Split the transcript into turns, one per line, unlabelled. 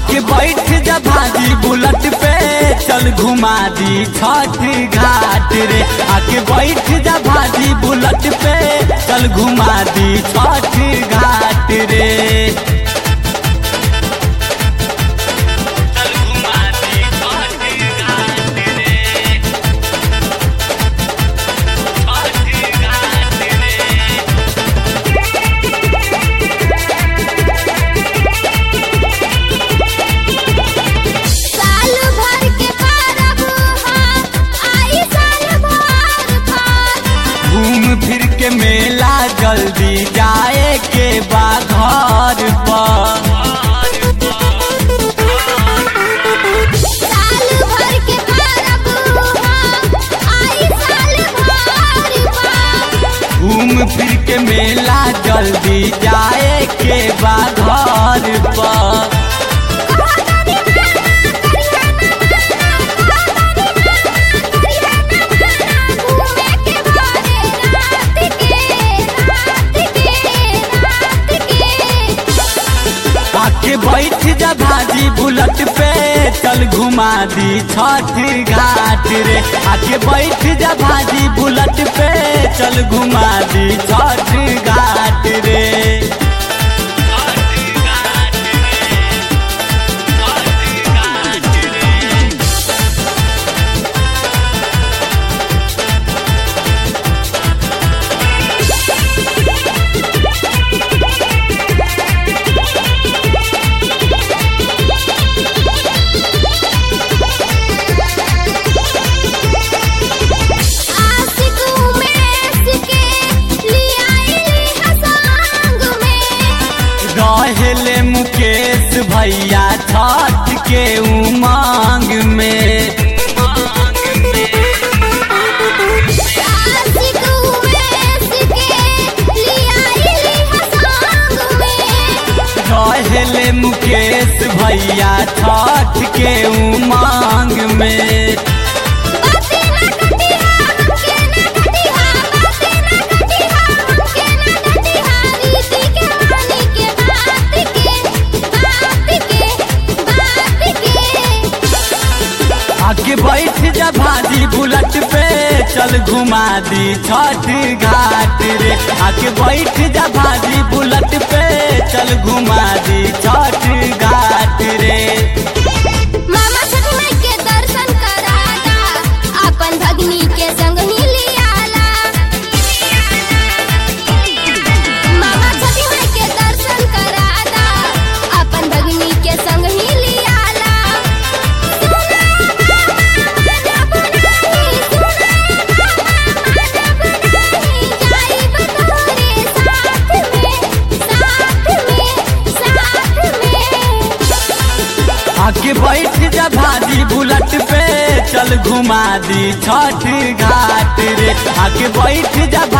आके बैठ जा भाजी बुलट पे चल घुमा दी छठ घाट रे आके बैठ जा भाजी बुलट पे चल घुमा दी छठ घाट रे चल घुमा दी छठ घाट रे छठ घाट रे
साल भर के परब हा आई साल भर भर
घूम फिर के मेला जल्दी जाए के बा घर पर
साल भर के परब हा आई साल भर भर
घूम फिर के मेला जल्दी जाए के बा घर पर आके बैठ जा भाजी बुलट पे चल घुमा दी छठ घाट रे आके बैठ जा भाजी बुलट पे चल घुमा दी छठ घाट रे
आशिक उमेश के लियाई हसांग में
रहेले मुकेश भैया छठ के उमंग में
आशिक उमेश के लियाई हसांग में
रहेले मुकेश भैया छठ के उमंग में
बाते ना कटिहा हमके ना कटिहा बाते ना कटिहा हमके ना कटिहा रीति के वाणी के बात के बात के बात के
आके बैठ जा भाजी बुलट पे चल घुमा दी छठ घाट रे आके बैठ जा भाजी बुलट पे चल घुमा दी छठ घाट रे
मामा छठ माई के दर्शन कराला अपन भगनी के संग हिलियाला मामा छठ माई के दर्शन कराला अपन भगनी के संग हिलियाला सुना मामा जब नाही सुना मामा जब नाही जाइब तोरे साथ में साथ में साथ में
आके बैठ जा भाजी बुलट पे चल घुमा दी छठ घाट रे आके बैठ जा